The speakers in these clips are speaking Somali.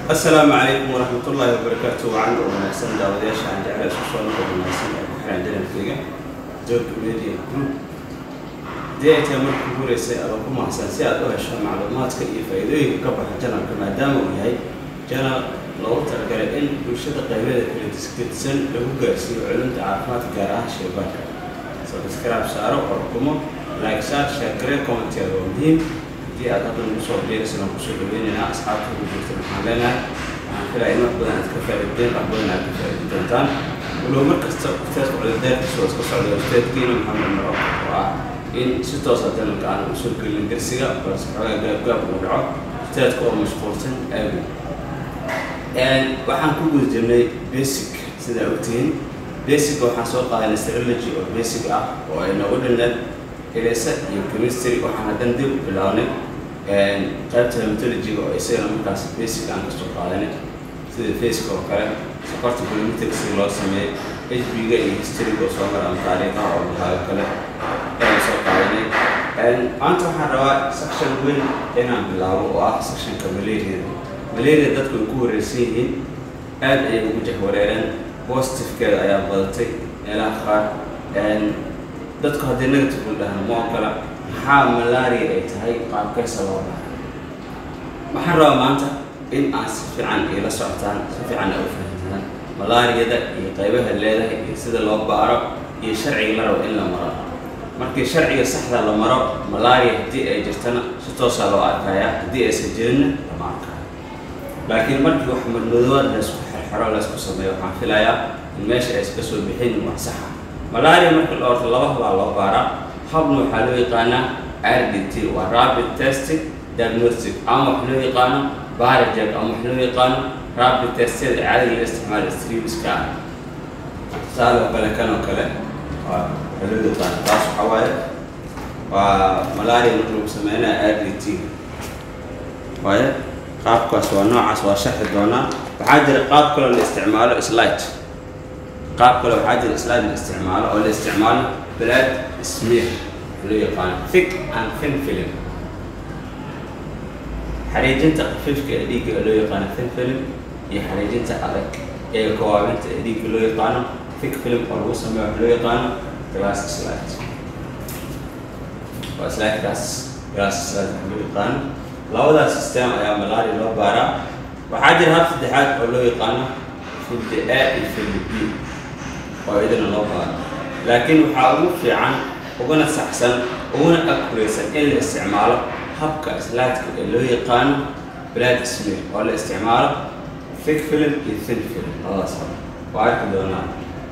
asalaamu calaykum waraxmat ullaahi wabarakaatu wacan oo wanaagsan daawadayaasha aan jecel isku soo noqo wanaagsan ee ku xiran janalkayga joogka media group haddii ay tahay markii ugu horeysay adoo ku mahadsan si aad u hesho macluumaadka iyo faa'iidooyinka ka baxa janalka maadaama uu yahay janal loogu talagalay in bulshada qaybeeda kala diskirsan lagu gaarsiiyo culumta caafimaadka gaar ahaan shaybaanka subscribe saaro oo xukumo like saar share garee commenteeda waa muhiim haddii aad hadda nagu soo biiraysan aan kusoo dhaweynaynaa asxaabta ugu jirta waxaan leenahay waxaan filaya in wax badan aad ka faa'iideen wax badan aad ka faa'iidi doontaan walow mar kasta ustaadka cudurdaarkiisa oo iska socda ustaadkiina maxamed maro oo ah in si toosa janalka aan usoo gelin darsiga balse xoogaa gaabgaab uu dhaco ustaadka oo mashquulsan aawin waxaan ku guda jirnay basic sidaa ogtihiin basic waxaan soo qaadanay serology oo basic ah oo ay noogu dhineen elesa iyo chemistry waxaan haddan dib u bilownay qaybta hematology-ga oo isagana markaas basic aan kasoo qaadanay sida faceka oo kale sokorta bolometric si loo sameeyey hb-ga iyo historyga oo soo mara ama taariikhaha oo lahaayo kale ayaan soo qaadanay maanta waxaan rabaa section weyn inaan bilaabo oo ah sectionka malaria malaria dadku ay ku wareersan yihiin aad ayay ugu jahwareereen positive-keeda ayaa badatay meelaha qaar dadku haddii negative u dhahan ma ogola maxaa malaria ay tahay qaabkaysa loo dhaha waxaan rabaa maanta in aan si fiican iila socotaan si fiican ay u fahamtaan malaariyada iyo qaybaha leedahay iyo sida loo baaro iyo sharciga la rabo in la maro markii sharciga saxda la maro malaria haddii ay jirtana si toosaa loo arkayaa haddii aysan jirinna lama arkaayo laakiin markii wax madmadoowaad laysku xerxero laysku sameeyo waxaan filayaa in meesha ay iska soo bixin wax saxa malaria marka la orto laba habaa loo baaraa habna waxaa loo yaqaanaa rdt waa rapid testing diagnostic ama wax loo yaqaano barajeg ama wax loo yaqaano rapid tested caadiga la isticmaalo streamska ah tusaale oo kale kan oo kale waa waxaa loo yaqaano taas waxaa waaye waa malaria marka lagu sameynaya rdt waaye qaabkaas waa noocaas waa sharxi doonaa waxaa jira qaab kaloo la isticmaalo slide qaab kale waxaa jira slide la isticmaalo oo la isticmaalo blood smear loo yaqaano thick and thin film xariijinta khafiifka ee dhiigga ee loo yaqaano thin film iyo xariijinta adag ee kowaabinta ee dhiigga loo yaqaano thick film oo lagu sameeyo wax loo yaqaano glass slide waa slidekaas glass slide wax loo yaqaano labadaas system ayaa malaria loo baaraa waxaa jira hab saddexaad oo loo yaqaano filda a iyo filda b oo idina loo baaro laakiin waxaa ugu fiican uguna saxsan uguna akuraysan in la isticmaalo habka slaadka ee loo yaqaano blood smear oo la isticmaalo thick film iyo thin film labadaas hore waa arki doonaa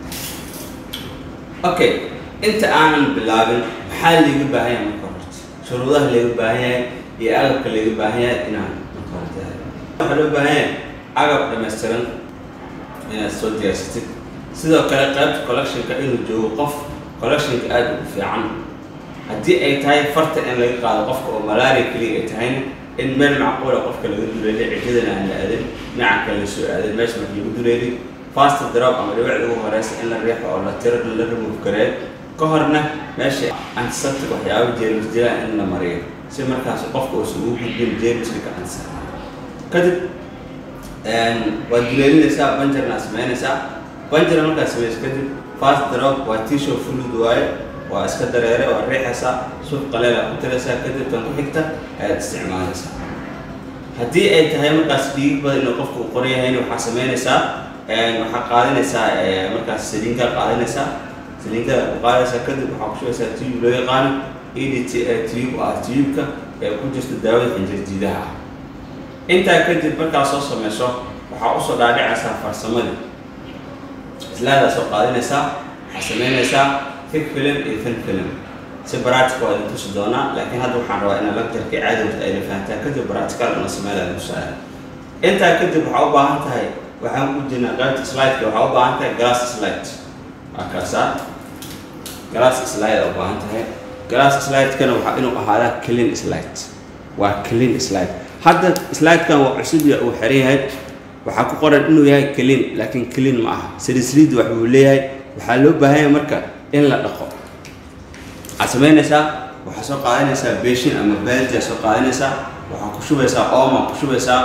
okay inta aanan bilaabin maxaa layga baahan yahay marka horta shuruudaha layga baahan yahay iyo agabka layga baahan yahay inaan marka horta waxaa loo baahan yahay agab dhammaystiran inaad soo diyaarsatid sidoo kale qaybta collectionka inuu joogo qof collectionka aada ugu fiican haddii ay tahay farta in laga qaado qofka oo malaria keliya ay tahayna in meel macquula qofka laga duleelay cijadana aan la aadin dhinaca kale lasoo aadin meesha marka lagu duleelay fast drop ama dhibicda ugu horeysa in la riixo oo la tiro la remove gareeyo ka horna meesha antiseptic waxyaaba jeermis dilaan in la mariyo si markaas qofka uusan ugu gudbin jeermiska gacansa kadib waad duleelinaysaa banjarna sameynaysaa banjara markaa samaysa kadib fast drop waa tishow fluid waaye waa iska dareere waa riixaysaa suuf qaleela ku tiraysaa kadib tan ku xigta ayaad isticmaalaysaa haddii ay tahay markaas dhiig badan inuu qofku u qoran yahayna waxaa sameynaysaa waxaa qaadanaysaa markaas saliinkaa qaadanaysaa saliinkaa ku qaadaysaa kadib waxaa ku shugaysaa tube loo yaqaano edt tube ah tubeka ee ku jirta daawada xinjirjiidaha ah intaa kadib markaa soo sameyso waxaa usoo dhaadhicaysaa farsamadii islaadaa soo qaadinaysaa waxaa sameynaysaa thick film iyo thin film si practical waa idin tusi doonaa laakiin hadda waxaan rabaa inaa lecturkii caadi wata ayna fahantaa kadib practical ina sameynaa tusaale intaa kadib waxaa u baahan tahay waxaan ku jirnaa qaybta slideka waxaa u baahan tahay glass slide waa kaasaa glass slide u baahan tahay glass slidekana waxaa inuu ahaadaa clean slide waa clean slide hadda slidekan waa cusub ya uu xiran yahay waxaa ku qoran inuu yahay clean laakiin clean ma aha saliid wax buu leeyahay waxaa loo baahan yahay marka in la dhaqo waxaad samaynaysaa waxaa soo qaadanaysaa beshin ama baaldia soo qaadanaysaa waxaa ku shubaysaa ooma ku shubaysaa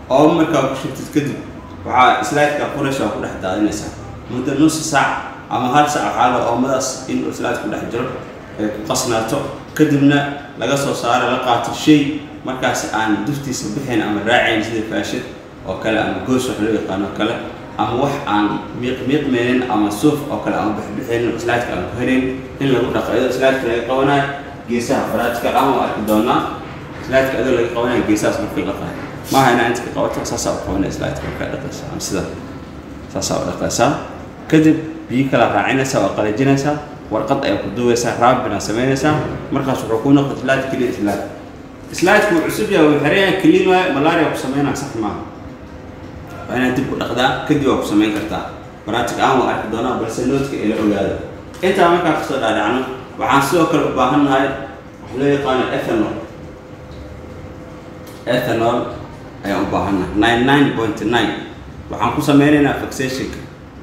oomo markaa ku shubtid kadib waxaa slideka furaysa waa ku dhex daadinaysaa muddo nusi saac ama hal saac waxaa la oomadaas inuu slide ku dhex jiro ay ku qasnaato kadibna laga soo saaro la qaato shay markaas aan duftiisa bixin ama raacayn sida faashid oo kale ama goos wax loo yaqaano oo kale ama wax aan miiq miiqmeynin ama suuf oo kale aan bixbixinin slideka aan ku helayn in lagu dhaqo iyadoo slideka laga qabanayo geesaha faraadka ama waa arki doonaa slideka adoo laga qabanayo geesahaas markii la qaayo maaha inaa inta ka qabato saasaa u qabanaya slideka markaa dhaqaysa ama sida saasaa u dhaqaysaa kadib biyo kala raacinaysaa waa qalajinaysaa warqad ayaa ku duwaysaa raabina samaynaysaa markaas wuxuu ku noqday slide clean slide slideka wuu cusub yahay wuu xiran yahay clean waaye malaria ku sameynaa sax maaha waa inaad dib u dhaqdaa kadib waa ku samayn kartaa baraatig aan waa arki doonaa balse noodka ila ogaado intaa markaa kasoo dhaadhacno waxaan sidoo kale u baahan nahay wax loo yaqaano ethanol ethanol ayaan u baahannahay nine nine point nine waxaan ku sameynaynaa fixationka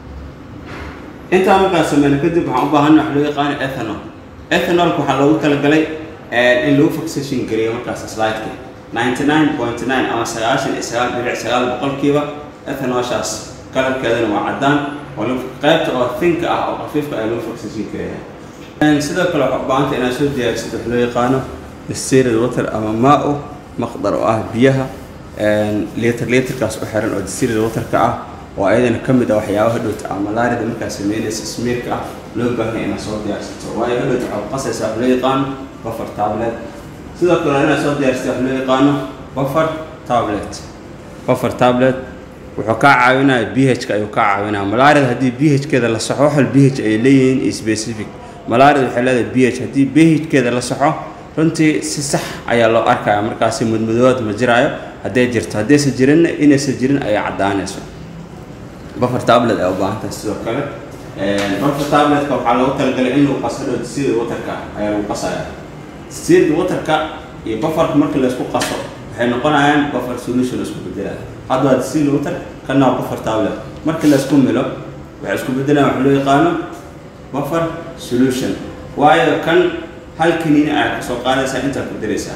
intaa markaa sameyno kadib waxaan u baahannahay wax loo yaqaano ethanol ethanolka waxaa loogu talagalay in lagu fixation geliyo markaas slideka ninety nine point nine ama sagaashan iyo sagaal bilic sagaal boqolkiiba ethanolshaas kalarkeedana waa caddaan oo qaybta oo thinka ah oo khafiifka ayaa lagu fixation geliyaa sidoo kale waxaa u baahanta inaad soo diyaarisid wax loo yaqaano distilled water ama maa-u maqdar oo ah biyaha liiter liiterkaas u xiran oo distilled waterka ah oo ayadana ka mid ah waxyaabaha dhowta ah malaarida markaa sameynaysa smiirka ah loo baahan inaad soo diyaarsato waayo hadhowta waxaad qasaysaa wax loo yaqaano buffer tablet sidoo kale inaad soo diyaarsatay wax loo yaqaano buffer tablet buffer tablet wuxuu kaa caawinaya b h-ka ayuu kaa caawinaya malaarida haddii b h-keeda la saxo waxal b h ay leeyihiin iyo specific malaarida waxay leedahay b h haddii b h-keeda la saxo runtii si sax ayaa loo arkaya markaasi mudmudooad ma jiraayo hadday jirto haddaysan jirinna inaysan jirin ayaa caddaanayso buffer tablet ay u baahan tahay sidoo kale buffer tabletka waxaa loogu talagalay in lagu qaso dhow distilled waterka ayaa lagu qasaya distilled waterka iyo bufferka marka laysku qaso waxay noqonayaan buffer solution isku bedelaya hadda waa distilled water kana waa buffer tablet marka laysku milo waxay isku bedelayaan wax loo yaqaano buffer solution waayo kan hal kaniini ayaa kasoo qaadaysaa intaa ku daraysaa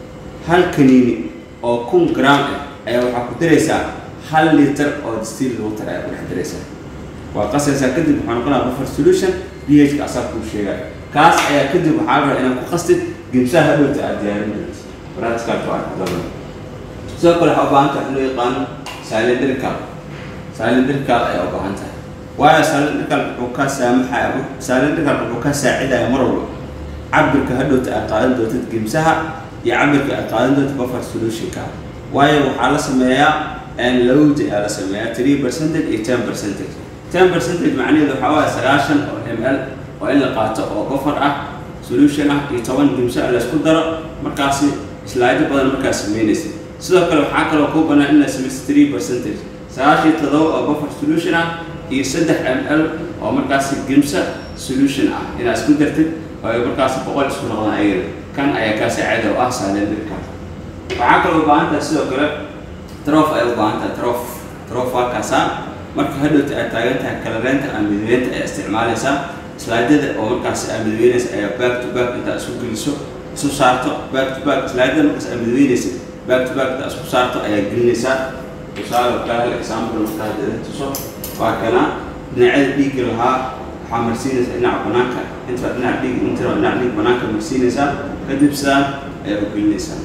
hal kaniini oo kun gram ah ayaa waxaa ku daraysaa hal liter oo distilled water ayaa ku dhex daraysaa waa qasaysaa kadib waxaa noqonaya buffer solution b h ka asaa kuu sheegaya kaas ayaa kadib waxaa la rabaa inaad ku qastid gimsaha hadhowta aad diyaarin doonto baraadkaas waa arki doona sidoo kale waxaa u baahan tahay wax loo yaqaano cylindrical cylindrical ayaa u baahan tahay waayo cylindrical wuxuu ka saamaxaya cylindrical wuxuu ka saacidaya mar walba cabirka hadhowta aad qaadan doontid gimsaha iyo cabirka aad qaadan doonta buffer solutionka waayo waxaa la sameeyaa lowd ayaa la sameeyaa three percentage iyo ten percentage ten percentage macnaheedu waxaa waaye sagaashan oo m l oo in la qaato oo buffer ah solution ah iyo toban gimso la isku daro markaasi slide badan markaa sameynaysa sidoo kale waxaa kaloo kuu banaan in la sameyso three percentage sagaashan iyo todoba oo buffer solution ah iyo saddex m l oo markaasi gimso solution ah inaad isku dartid oo ay markaasi boqol isku noqdaan ayada kan ayaa kaa saacida oo ah saalendrika waxaa kaloo u baahan tahay sidoo kale trof ay u baahan tahay trof trof waa kaasaa marka hadhowta aad taagan tahay kalareynta ama midabeynta ayaa isticmaalaysaa slaidada oo markaasi aad midabeynaysa ayaa back to back intaa isku geliso isu saarto back to back slaidada markaas aad midabeynaysa back to back intaa isku saarto ayaa gelinaysaa tusaale kale hal example markaa dada tuso waa kana dhinacyada dhiigga lahaa waxaa marsiinaysaa dhinaca banaanka inta dhinac dhiig inta dhinac dhiig banaanka marsiinaysaa kadib sidaan ayaa u gelinaysaa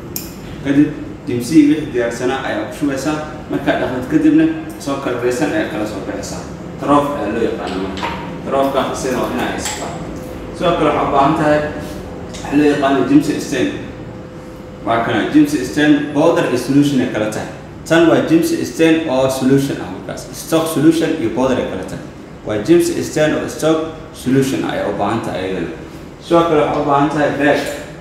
kadib dimsii wixii diyaarsanaa ayaa ku shubaysaa markaa dhaqdad kadibna soo kalreysan ayaa kala soo baxaysaa troof ayaa loo yaqaana marka troofkaas isagana waa inaa haysataa sidoo kale waxaa u baahan tahay waxa loo yaqaano jimsi stain waa kana jimsi stain powder iyo solution ay kala tahay tan waa jimsi stain oo solution ah markaas stock solution iyo powder ay kala tahay waa jimsi stain oo stock solution ayaa u baahan tahay ayadana sidoo kale waxaa u baahan tahay rag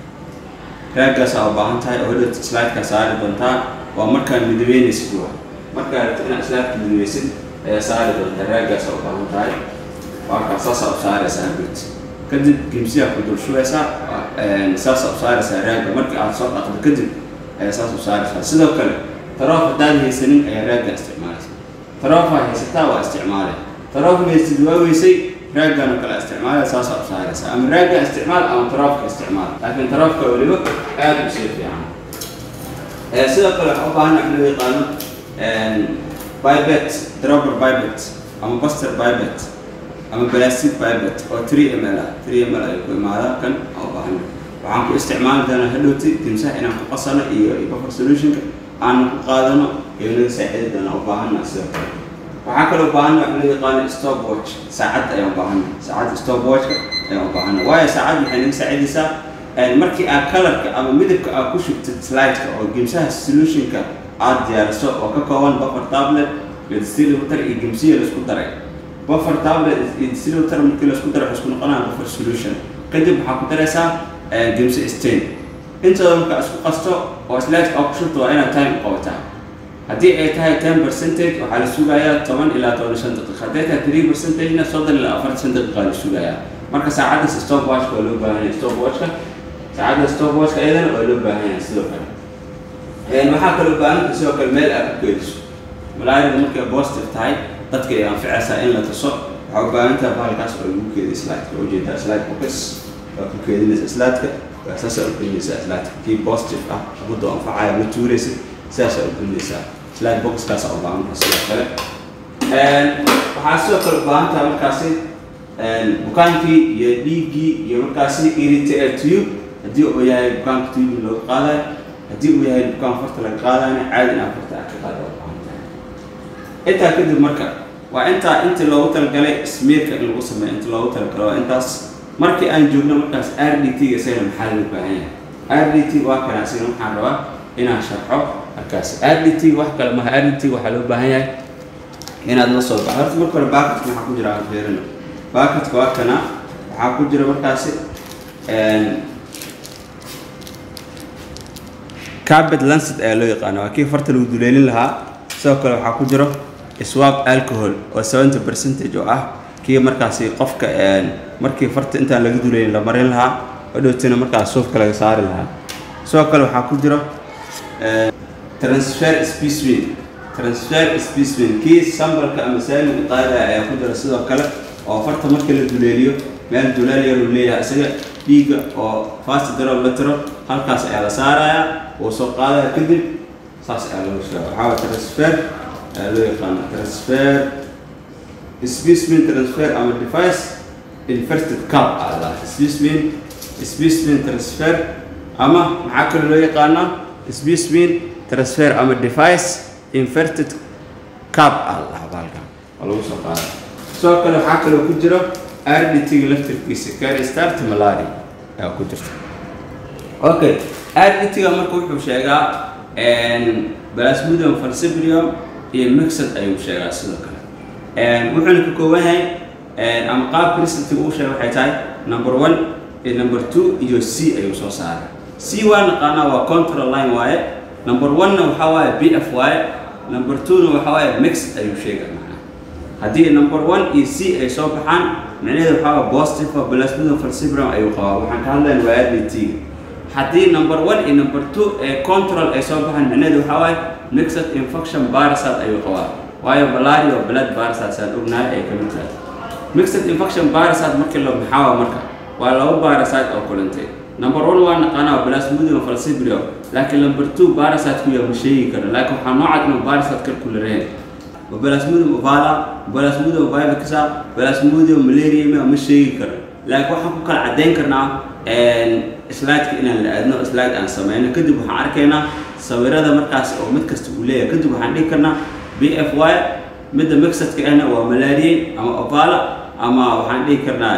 raagaasaa u baahan tahay oo hadhowta slideka saari doontaa waa markaa midabeynaysid waa markaa rabto inaad slideka midabeysid ayaa saari doontaa raagaasaa u baahan tahay waa kaa saasaa u saaraysaa hadhowt kadib gimsiyaa ku dul shubaysaa saasaa u saaraysaa raaga markii aad soo dhaqdo kadib ayaa saas u saaraysaa sidoo kale taroof haddaad haysanin ayaa raagga isticmaalaysa taroofa haysataa waa isticmaalay taroof haysid waa weysay raaggan oo kale isticmaala saasaa u saaraysa ama raagga isticmaal ama taroofka isticmaal laakiin taroofka weliba aad u sii fiican sidoo kale waxaa u baahan wax loo yaqaano bibet dropper bibet ama buster bibet ama plastic bibet oo 3 ml ah 3 ml ayuu ku imaadaa kan oo baahan waxaan ku isticmaali doonaa hadhowti timsaha inaan ku qasano iyo buffer solutionka aan ku qaadano iyo naga saaciidi doonaa u baahana sidoo kale waxaa kaloo baahan wax loo yaqaano stopwatch saacad ayaan u baahana saacadda stopwatchka ayaan u baahana waayo saacad waxay naga saacidaysaa markii aad kalarka ama midabka aad ku shubtid slideka oo gimsaha solutionka aad diyaariso oo ka kooban buffer tablet iyo distillator iyo gimsiya laisku daray buffer tablet iyo distillator markii laisku daray waxay isku noqonaya buffer solution kadib waxaa ku daraysaa gimse stain intooda marka isku qasto oo slideka aad ku shubto waa inaad time qabataa haddii ay tahay ten percentage waxaa la sugayaa toban ilaa toban shan daqiiqa hadday tahay three percentagena soddon ilaa afartan daqiiqa la sugayaa marka saacaddaas stopwatchka waa loo baahan yahay stopwatchka saacadda stopwatchka iyadana waa loo baahan yahay sidoo kale waxaa kaloo baahanta sidoo kale meel aad ku keediso malaarida markay positive tahay dadka ay anficaysaa in la tuso waxaa u baahan tahay bahalkaas oo lagu keediyo slideka ujeedaa slide box waa ku keedinaysa slideka waa saasaa u kelinaysaa slideka kii positive ah muddo anfacaya ma tuuraysid sidaasaa u kelinaysaa slide boxkaas u baahan tahay sidoo kale waxaa sidoo kale u baahan tahay markaasi bukaankii iyo dhiiggii iyo markaasi irritated tube haddii uu yahay bukaanka tube looga qaadayo haddii uu yahay bukaan farta laga qaadayna caadi inaa farta aad ka qaada waa baahan tahay intaa kadib marka waa intaa intii loogu talagalay smearka in lagu sameeyo inta loogu talagalay waa intaas markii aan joogno markaas r d t ga isagana maxaa loo baahan yahay r d t waa kana isagana waxaan rabaa inaan sharxo markaas r d t wax kale maha r d t waxaa loo baahan yahay inaad la soo baxo horta marka hore baaketka maxaa ku jira aan fiirino baaketka waa kana waxaa ku jira markaasi cabet lancet ayaa loo yaqaana waa kii farta lagu duleelin lahaa sidoo kale waxaa ku jiro swab alcohol oo seventy percentage oo ah kii markaasi qofka markii farta intaan laga duleelin la marin lahaa odhowtina markaas suufka laga saari lahaa sidoo kale waxaa ku jiro transfer specimen transfer specimen kii sambalka ama saamiga qaadaya ayaa ku jira sidoo kale oo farta markii la duleeliyo meel duleel yar uu leeyahay isaga dhiigga oo fast drop la tiro halkaas ayaa la saarayaa wuu soo qaadaya kadib saas ayaa lagu sheega waxaa waa transfer ayaa loo yaqaana transfer specimen transfer ama device inverted cup aa la specimen specimen transfer ama maxaa kale loo yaqaanaa specimen transfer ama device inverted cup aa la dhahaa baalkan oo lagu soo qaada sidoo kale waxaa kaloo ku jiro rdtga laftirkiisa carry start malaria ayaa ku jirta okay rdtga marka wuxuu sheegaa plasmodium falcibrium iyo mixed ayuu sheegaa sidoo kale wuxuuna ka kooban yahay ama qaabka resultiga uu sheega waxay tahay number one iyo number two iyo c ayuu soo saaray c waa naqaanaa waa control line waaye number one-na waxaa waaye b f waaye number two-na waxaa waaye mixed ayuu sheega macnaa haddii number one iyo c ay soo baxaan micnaheedu waxaa waa positive oo plasmodium falcibrium ayuu qabaa waxaan ka hadlayna waa rdtga haddii number one iyo number two ee control ay soo baxaan micnaheedu waxaa waaye mixed infection parasite ayuu qabaa waayo malaria oo blood parasite aan ognahay ay ka mid tahay mixed infection parasite markii la maxaa marka waa laba parasite oo kulantay number one waa naqaanaa plasmodium falcibrium laakiin number two parasite ku yaa ma sheegi karo laakiin waxaa noocad inuu parasite kal kula reen plasmodium ovala plasmodium vivaxa plasmodium malaria ma sheegi karo laakiin waxaan ku kala caddayn karnaa slideka inaan la aadno slide aan sameyno kadib waxaan arkaynaa sawirada markaas oo mid kasta uu leeyahay kadib waxaan dhihi karnaa b f y midda mixedka ahna waa malaria ama ovala ama waxaan dhihi karnaa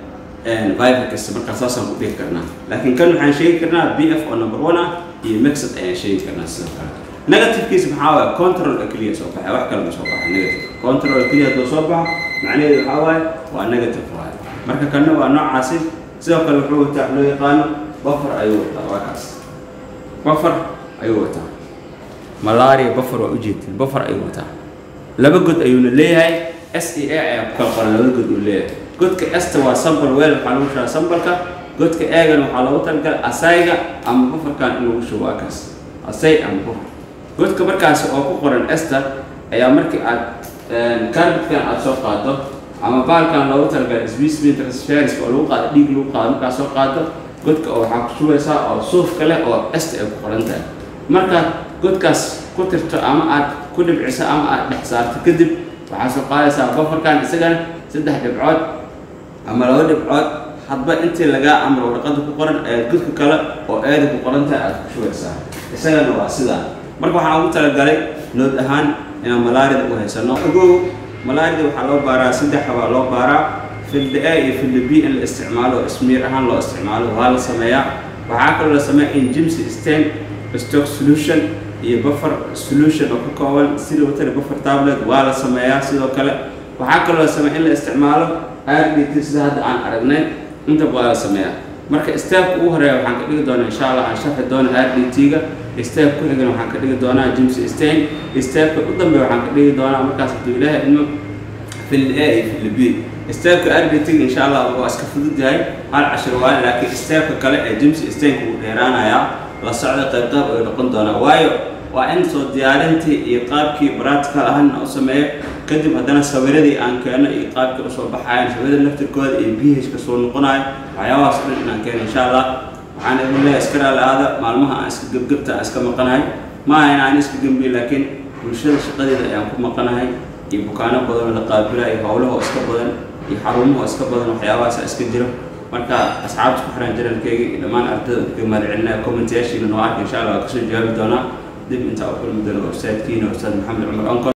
vivax markaa saasaan ku dhihi karnaa laakiin kan waxaan sheegi karnaa b f oo number one ah iyo mixed ayaan sheegi karnaa sidoo kale negativekiisa maxaa waaye control keliya soo baxay wax kale ma soo baxay negative control keliya hadduu soo baxo macnaheedu waxaa waaye waa negative waaye marka kanna waa noocaasi sidoo kale wuxuu wataa loo yaqaano buffer ayuu wataa waa kaas buffer ayuu wataa malaria buffer waa ujeedin buffer ayuu wataa laba god ayuuna leeyahay s e a ayaa ku kala qoran laba god uu leeyahay godka esta waa sambal weel waxaa lagu shugaa sambalka godka eegana waxaa loogu talagalay asayga ama bufferkan in lagu shugo waa kaas asay ama buffer godka markaasi oo ku qoran ester ayaa markii aad carbidkan aad soo qaado ama baalkan loogu talagalay sbsmin transferis oo lagu qaado dhiig lagu qaado markaad soo qaado godka oo waxaa ku shubaysaa oo suufka leh oo ester ay ku qoran tahay markaad godkaas ku tirto ama aad ku dhibciso ama aad dhex saarto kadib waxaa soo qaadaysaa bafarkan isagana saddex dhibcood ama laba dhibcood hadba intii lagaa amro warqada ku qoran ayaad godka kale oo eeda ku qorantahay aad ku shubaysaa isagana waa sidaa marka waxaan ugu talagalay nood ahaan inaan malaarida u haysano ogow malaarida waxaa loo baaraa saddex baa loo baaraa filda a iyo filda b in la isticmaalo oo ismiir ahaan loo isticmaalo waa la sameeyaa waxaa kaloo la sameeya in jimsi stain stock solution iyo buffer solution oo ka kooban sida watana buffer tablet waa la sameeyaa sidoo kale waxaa kaloo la sameeya in la isticmaalo rdt sida hadda aan aragnay intaba waa la sameeyaa marka steepka ugu horeeya waxaan ka dhigi doonaa insha allah aan sharxi doono rdt-ga step ku xigana waxaan ka dhigi doonaa jimsi stain stepka u dambeeya waxaan ka dhigi doonaa markaas hadduu ilaahay idmo fil a iyo fil b stepka rdt-ga insha allah waa iska fudud yahay hal cashir waaye laakiin stepka kale ee jimsi stainka wuu dheeraanayaa la socda qayb qayb ay noqon doonaa waayo waa in soo diyaarintii iyo qaabkii practical ahaana u sameeyo kadib haddana sawiradii aan keeno iyo qaabkii usoo baxayan sawirada laftirkooda iyo b h ka soo noqonayo waxyaabahaas o dhan inaan keeno insha allah waxaan idin leeyahay iska raali-aada maalmaha aan iska gebgebta aan iska maqanahay ma aha in aan iska gembiyo laakiin bulshada shaqadeeda ayaan ku maqanahay iyo bukaano badan oo la qaabila iyo howlaha oo iska badan iyo xarumaha oo iska badan waxyaabahaasa iska jiro marka asxaabta ku xiran janalkeyga iyo dhammaan ardayda kaga mahadcelinaya commentayaashiina noo arka insha allah waa kasoo jawaabi doonaa dib intaa u kulmi doono website-kiina ustaad maxamed cumar onkol